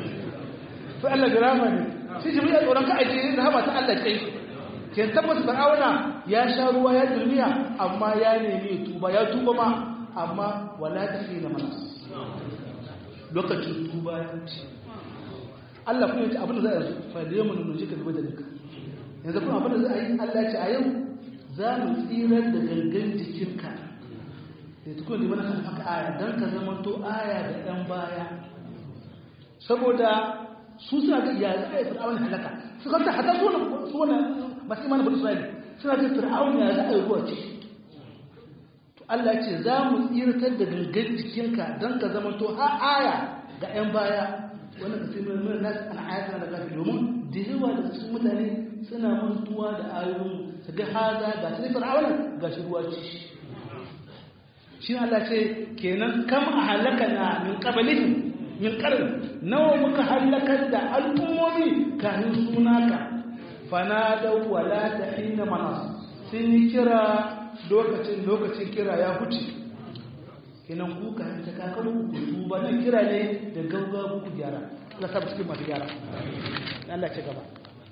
fa Allah da rama ne shi jibril ya tsoron ka aje rahama ta Allah ya kai ke tabbata fir'auna ya sha ruwa ya dulmiya amma ya nemi tuba ya tuba ma amma wala ta fi na mana lokacin tuba ya ce Allah kuma ya ce abin da za a yi fa da yamma nuna jika zuba da nika yanzu kuma abin da za a yi Allah ce a yau za mu tsirar da gangan jikinka da tukun da mana kan haka aya don ka zama to aya da ɗan baya saboda su suna ga iya za a yi fir'aun halaka su kanta hata su wani masu imanin bada isra'ili suna ga fir'aun ya za a yi ruwa ce to Allah ce za mu tsiratar da gangan jikinka don ka zama to ha aya ga 'yan baya wannan ka sai mai nasu ana ayatana da kafi domin da yawa da cikin mutane suna mantuwa da ayoyin su ga haza ga su fir'auna ga shi ruwa ci shi Allah ce kenan kam a halaka na min qablihim min qarn nawa muka halakar da al'ummomi kafin sunaka fanadaw wala tahina manas sun yi kira lokacin lokacin kira ya huce kenan ku ka ta kakaru ku tuba nan kira ne da gaugawa ku gyara Allah ta cikin masu gyara Allah ce gaba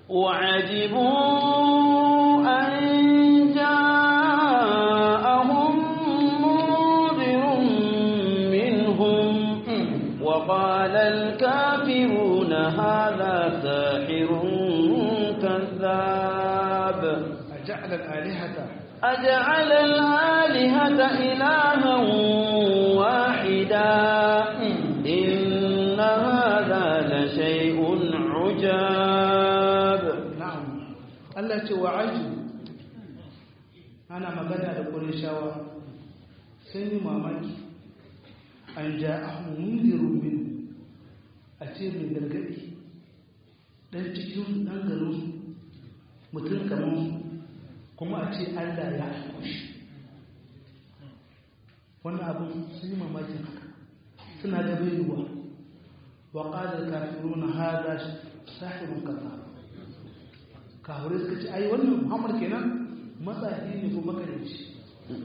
وعجبوا أن جاءهم منذر منهم وقال الكافرون هذا ساحر كذاب أجعل الآلهة أجعل الآلهة إلها واحدا إن هذا لشيء عجاب na'am Allah ce wa aji ana magana da Qurayshawa sun yi mamaki an ja'ahum mundirun min a ce mai gargaɗi ɗan cikin ɗan garin mutum kamar kuma a ce allah ya aiko shi wannan abin sun yi mamakin haka suna da baiwa wa ƙadar kafiruna hada sahibin kaza kafirai suka ce ai wannan muhammad kenan matsayi ne ko makaranci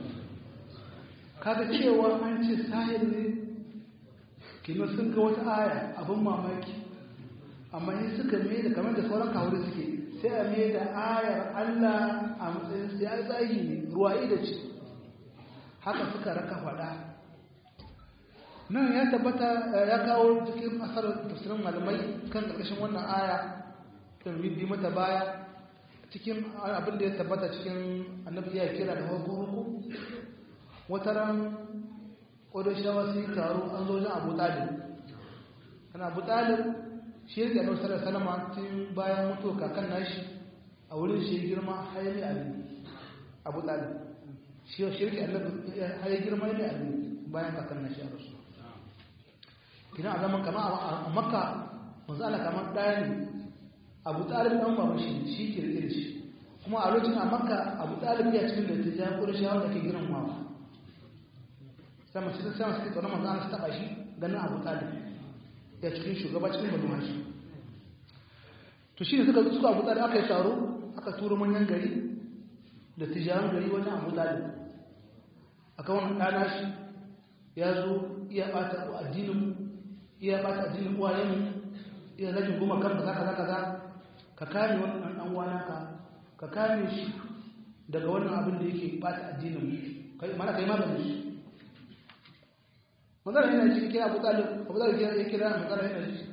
kaga cewa an ce sahir ne kenan sun ga wata aya abin mamaki amma in suka mai da kamar da sauran kafirai suke sai a mai da ayar allah a matsayin sai ya tsayi ne ruwa da ce haka suka raka faɗa nan ya tabbata ya kawo cikin asarar tafsirin malamai kan ƙarƙashin wannan aya kan bi mata baya cikin abin da ya tabbata cikin annabi ya kira da hukuku wata ran ƙodoshawa sun taro an zo wajen abu talib ana abu talib shi yake da wasu salama tun bayan mutu kakan nashi a wurin shi girma hayali ali abu talib shi shirki annabi hayali girma hayali ali bayan kakan nashi a rasu kina a zaman kama a makka manzo Allah kamar ɗaya ne abu talib ɗan baban shi shi kirkir shi kuma a lokacin a makka abu talib ya cikin da ta ja ƙurshawa da ke girin mawa sama cikin sama suke tsoron manzo Allah su taɓa shi ganin abu talib ya cikin shugaba cikin banu hashi to shi ne suka suka abu talib aka yi taro aka turo manyan gari da tijaran gari wajen abu talib aka wani ɗana shi ya zo iya ɓata addinin iya ɓata addinin uwayenmu iya zagin goma kan kaza kaza kaza ka kame wannan dan uwa naka ka kame shi daga wannan abin da yake bata addinin mu kai mana kai maganin shi magana yana cikin kira Abu Talib Abu Talib ya kira magana yana shi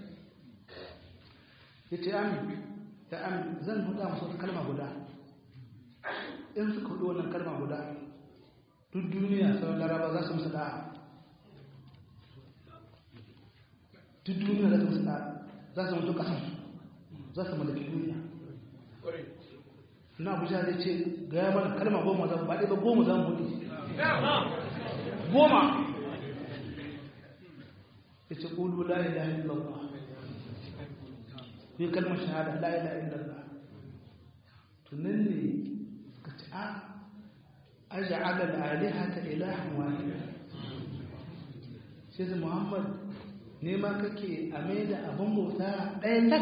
yace ami da ami zan huda musu wata kalma guda in suka hudu wannan kalma guda duk duniya sauran laraba za su musu da'a duk duniya za su musu da'a za su mutu kasan za su mallaki duniya na abuja zai ce ga ya mana kalma goma zan ba ɗaya ba goma zan buɗe goma ya ce ƙulu la ilaha illallah yi kalmar shahada la ilaha illallah tunan ne ka ce a aja alal aliha ta ilahan wahida sai muhammad nema kake a mai da abin bauta ɗaya tak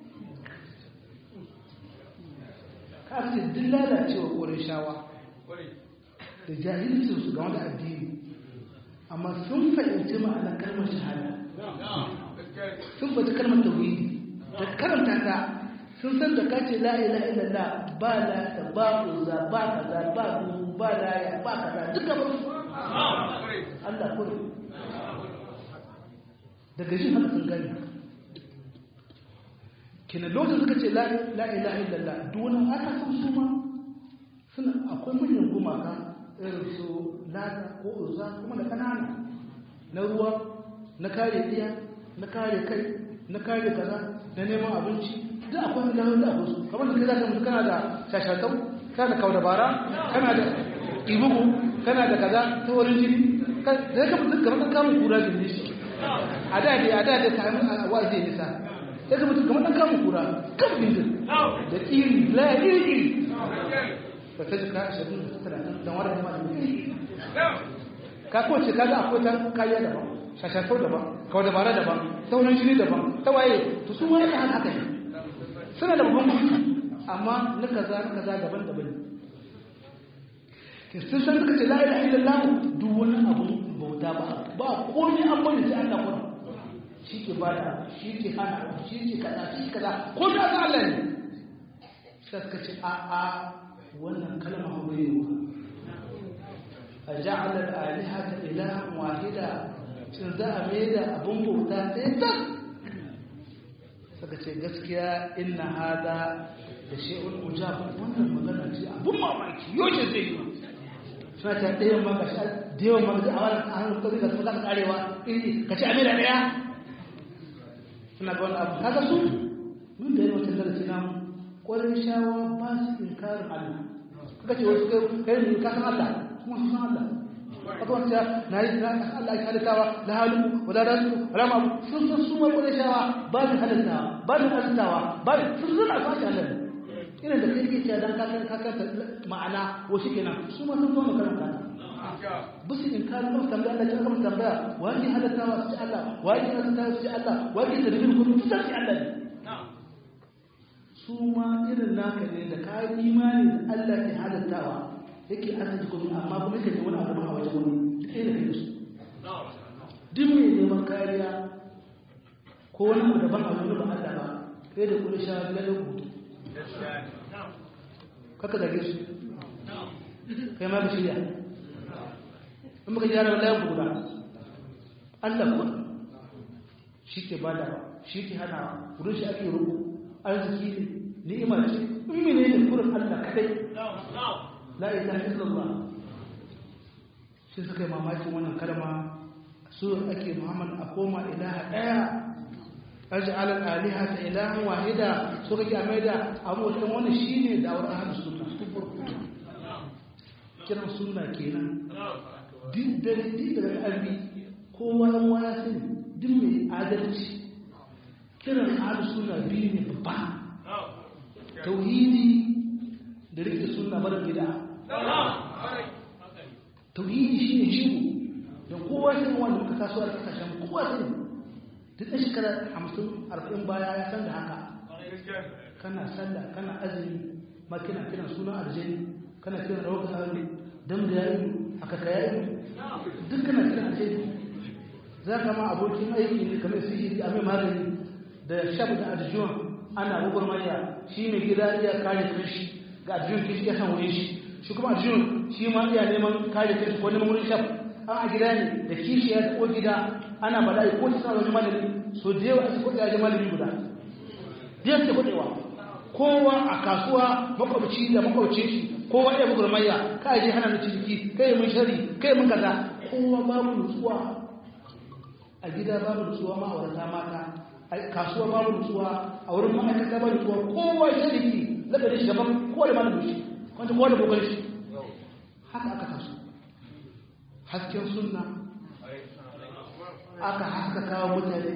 kafin duk lalacewa ƙorin shawa da jahilcin su game da addini amma sun fahimci ma'anar kalmar shahada sun fahimci kalmar tauhidi da karanta ta sun san da kace la ilaha illallah ba la ta ba uza ba kaza ba du ba laya ba kaza duka ba Allah kure daga shi haka sun gani kina lokacin suka ce la ilaha illallah dole aka san su ma suna akwai manyan gumaka irin su lata ko uza kuma da kanana na ruwa na kare iya na kare kai na kare kaza na neman abinci da akwai da da akwai su kamar da kai zaka mutu kana da shashatau kana da kaudabara kana da ibugu kana da kaza ta wurin jini zai ka mutu kamar kamun kura jini shi a da dai a da dai ta yi wa'azi nisa sai ka mutu kamar ɗan kamun kura kan bindin da iri la iri iri ba ta jika ashirin da talatin don wadda ma da iri ka kowace ka ga akwai ta kariya daban shashafau daban kawai dabara daban sauran jini daban ta waye to su wani haka haka ne suna da babban mutu amma na kaza na kaza daban daban ne sun san suka ce la ilaha illallah duk wani abu bauta ba ba komai an bari sai Allah kuma shi ke bada shi ke hana shi ke kaza shi kaza ko da ga Allah ne sai suka ce a a wannan kalma hurewa aja'ala al-alihata ilahan wahida shin za a mai da abun bauta sai ta suka ce gaskiya inna hada da shi'un ujab wannan magana ce abun mamaki yoce zai yi suna ta ɗayan maka sha da yawan maka a wani a hannun kawai da su zaka karewa iri ka ci amira ɗaya suna ga wani abu kaga su mun da yawan wata darasi namu ƙwarin shawa ba su inkarin Allah kaga ce wasu kai ne ka san Allah kuma su san Allah aka wanda na yi na Allah ya halittawa la halu wala rasu wala ma sun san su ma kore shawa ba su halittawa ba su halittawa ba su sun zuna su ake Allah ina da kai ke cewa dan kakan kakan ma'ana ko shi kenan su ma sun zo makaranta bisu in ka zama tambaya Allah ya zama tambaya wani halittawa su ci Allah wani halittawa su ci Allah wani da rubin kudu su ci Allah ne su ma irin naka ne da ka imani da Allah ke halittawa yake arziki kuma amma kuma yake wani abu a wajen wani duk ɗaya da kai su duk mai neman kariya ko wani abu daban a wani ba Allah ba kai da kula sha biya da hutu kaka zage su kai ma da shirya in muka gyara wallahi ku guda Allah kuwa shi ke bada shi ke hana wurin shi ake rubu arziki ne ni'ima ce in mene ne kurin Allah kadai la ilaha illallah shi suka yi mamakin wannan kalma su ake Muhammad a koma ilaha daya aj'al al-aliha ta ilahan wahida so kake a maida abu wannan wani shine da awar ahlus sunna kiran sunna kenan din dare din da arbi kowa yan waya sani din mai adalci kiran ahlus sunna biyu ne babba tauhidi da rike sunna mara bid'a tauhidi shine jigo da kowa sai wanda muka taso a kasashen kowa sai duk da shekara 50 40 baya ya san da haka kana sallah kana azumi ma kina kiran sunan aljani kana kiran rawar aure dan da yayi haka ka yayi duk kana kiran aljani za ka ma abokin aiki ne kamar sihiri a mai magani da shabu da arjuwan ana gwagwarmaya shi mai gida iya kare kashi ga arjuwan kishi ya san wurin shi shi kuma arjuwan shi ma iya neman kare kashi ko neman wurin shabu an a gida ne da kishi ya ko gida ana bala'i ko ta sa wani malami so da yawa su kuɗi a malami guda biyar ta kuɗewa kowa a kasuwa makwabci da makwabci shi kowa iya gwagwarmaya ka je hana mu ciniki kai mun shari kai mun kaza kowa babu nutsuwa a gida babu nutsuwa ma'aurata mata a kasuwa babu nutsuwa a wurin ma'aikata babu nutsuwa kowa shariki lakarin shi gaban kowa da malamin shi wanda kowa da kokarin shi haka aka taso hasken sunna aka haska kawo mutane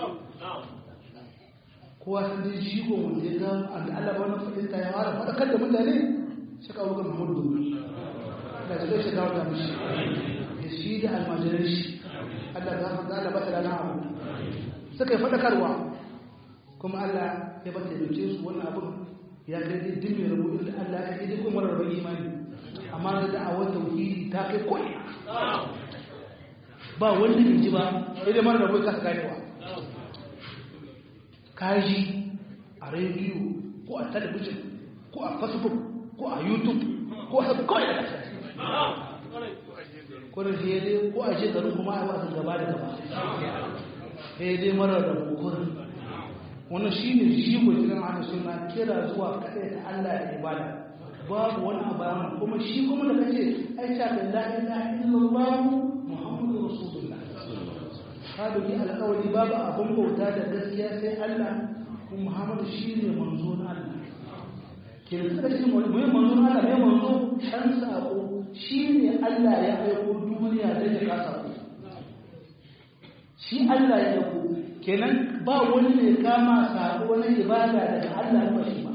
kowa san dai shi ko wanda ya ga Allah ba na fadinta ya fara fadakar da mutane shi kawo ga Muhammadu da zai shiga wata mishi da shi da almajiran shi Allah za ka Allah bata da abu suka yi fadakarwa kuma Allah ya bata da su wannan abin ya kai dai din mai rubu da Allah ya kai kuma rabar imani amma da da'awar tauhidi ta kai koyi ba wanda bai ji ba sai dai mara rabu ka ganewa kaji a rediyo ko a talabijin ko a facebook ko a youtube ko a kawai a ƙasa kwanar da ya dai ko a ce garin kuma a wasan gaba da gaba ya dai marar da bukurin wani shi ne shi ko cikin hana suna kira zuwa kaɗai da allah da ibada babu wani abayan kuma shi kuma da kace ai ta da la ilaha illallah muhammadu rasulullah ka doki alƙawari babu abin bauta da gaskiya sai allah kuma muhammadu shi ne manzo na allah ke da suka shi mai manzo na allah mai manzo shan sako shi ne Allah ya aiko duniya da ya kasa ku shi Allah ya aiko kenan ba wani ne kama sako na ibada daga Allah ba shi ba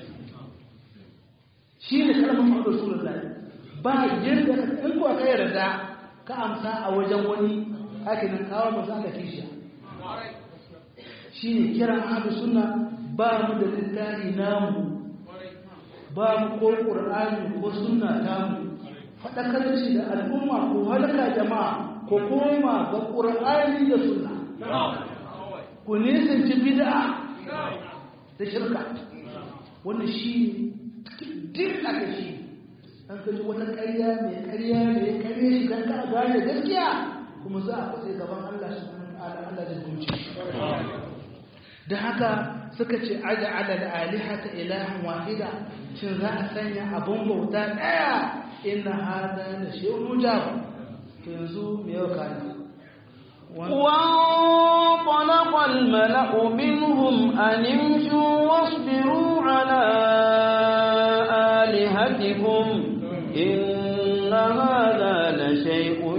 shi ne kalmar Muhammadu Rasulullahi ba yadda in ko ka yarda ka amsa a wajen wani haka nan kawo masu Allah kishiya shi ne kiran ahlu sunna ba mu da littafi namu ba mu ko qur'ani ko sunna tamu faɗakar shi da al'umma ko halaka jama'a ko koma ga ƙur'ani da suna ku nisanci bid'a da shirka wannan shi din aka shi an kaji wata ƙarya mai ƙarya da ya ƙarya shi don ka gane gaskiya kuma za a kwatsa gaban Allah su Allah da zuci da haka suka ce aja ala alihata ilahan wahida shin za a sanya abun bauta ɗaya inna hada la shay'un mujab to yanzu me yau kana وانطلق الملأ منهم أن امشوا واصبروا على آلهتكم إن هذا لشيء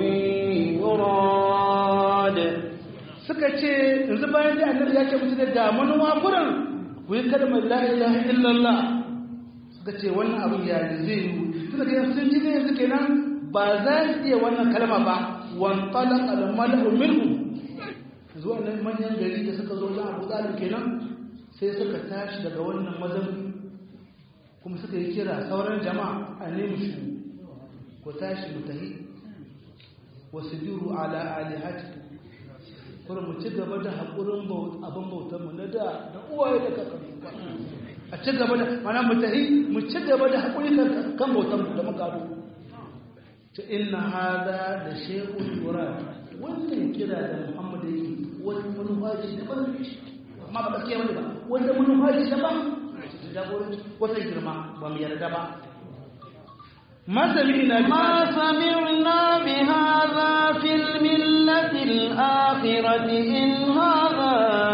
suka ce yanzu bayan da annabi ya ce musu da manuwa kuran ku yi kalmar la ilaha illallah suka ce wannan abin ya zai yi suka ce sun ji ne yanzu kenan ba za su iya wannan kalma ba wan talaq al malu minhum zuwa nan manyan gari da suka zo za a buƙatar kenan sai suka tashi daga wannan mazan kuma suka yi kira sauran jama'a a nemi shi ku tashi mu tahi wasu biru ala alihati kuma mu ci gaba da haƙurin abin bautar mu na da da uwaye da kakanni a ci gaba da mana mu tahi mu ci gaba da haƙuri kan bautar mu da muka ta inna hada da shehun yura wannan kira da muhammad yake wani manufaci daban amma ba gaskiya wani ba wanda manufaci daban jagoranci wata girma ba mu yarda ba ما سمعنا ما سمعنا بهذا في الملة الآخرة إن هذا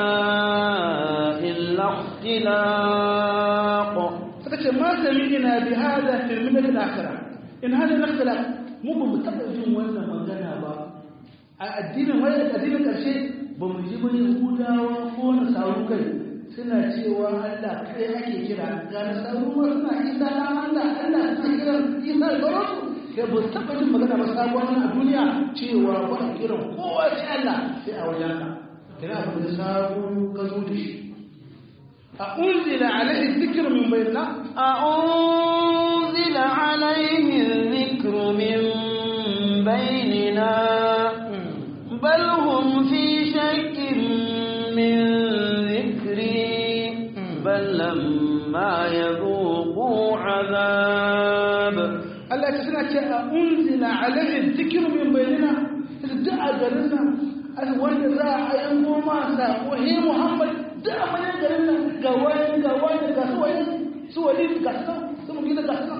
إلا اختلاق فكتش ما سمعنا بهذا في الملة الآخرة إن هذا الاختلاق مو بمتقدم وانا مغانا با الدين ولا الدين كرشي بمجيب يهودا وكون ساوكي suna cewa Allah kai ake kira ga nasaru ma suna isa na Allah Allah suna kiran isa da sauransu sai ba su taɓa jin magana ba sabuwar a duniya cewa ba a kiran kowa ce Allah sai a wajen ka kira abu da sabu ka zo da shi a unzila alaihi zikr min bayyana a unzila alaihi zikr min bainina bal hum fi shakkin min بل لما يذوقوا عذاب الله تسنى أنزل عليه الذكر من بيننا دعا قالنا الولد راح ينقوم وهي محمد دعا من قالنا قوان قوان قسوين سوالين قسنا سمو كده قسنا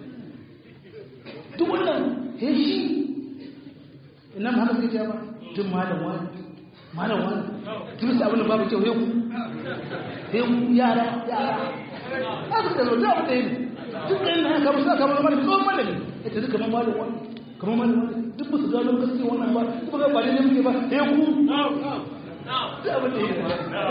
تقولنا هشي إنما هذا في جابا تم هذا وان malam wani tun sa abin da babu kyau yau yau yara yara haka da zo da abu da yi duk da yin haka musa kamar malami tsohon malami ya ce duka kamar malam wani kamar malam wani duk ba su gano gaske wannan ba duk ba ba ne ne muke ba ya ku da abin da yi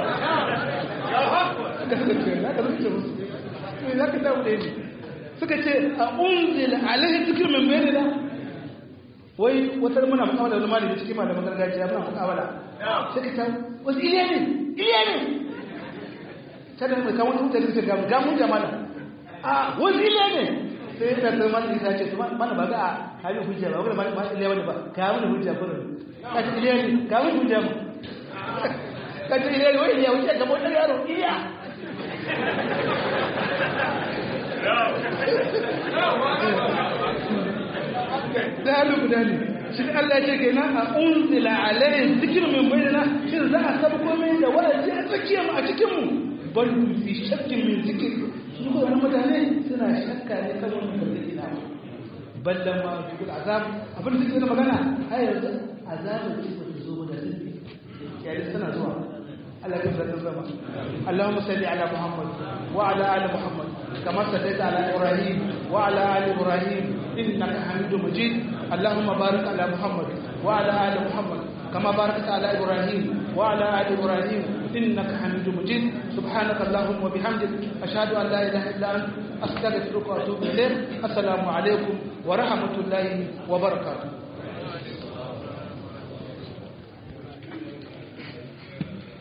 za ka dawo da yi suka ce a unzila alaihi zikir min bayanina wai wata muna mukawala da malami cikin malaman gargajiya muna mukawala sai ka tawo wasu iliya ne iliya ne kada mai kawo wani mutane su gamu gamun jama'a a wasu iliya ne sai ya ta malami ta ce mana ba ga a hali hujja ba wani ma iliya wani ba ka wani hujja kuma ka ce iliya ne ka wani hujja mu ka ce iliya ne wai iliya hujja ga wani yaro iliya da halu guda ne shi Allah ya ce kenan a unzila alaihi zikr min bainana shin za a sabu komai da wa'azi a tsakiyar mu a cikin mu bal fi shakkin min zikr su ko wannan mutane suna shakka ne kan wannan gargadi na ballan ma fi azab abin da suke magana ai yanzu azabin ce ba zo ba da sun yayin tana zuwa Allah ya zama zama Allahumma salli ala Muhammad wa ala ali Muhammad kama sallaita ala Ibrahim wa ala ali Ibrahim innaka Hamidum Majid Allahumma barik ala Muhammad wa ala ali Muhammad kama barakta ala Ibrahim wa ala ali Ibrahim innaka Hamidum Majid subhanaka Allahumma wa bihamdik ashhadu an la ilaha illa anta astaghfiruka wa atubu ilayk assalamu alaikum wa rahmatullahi wa barakatuh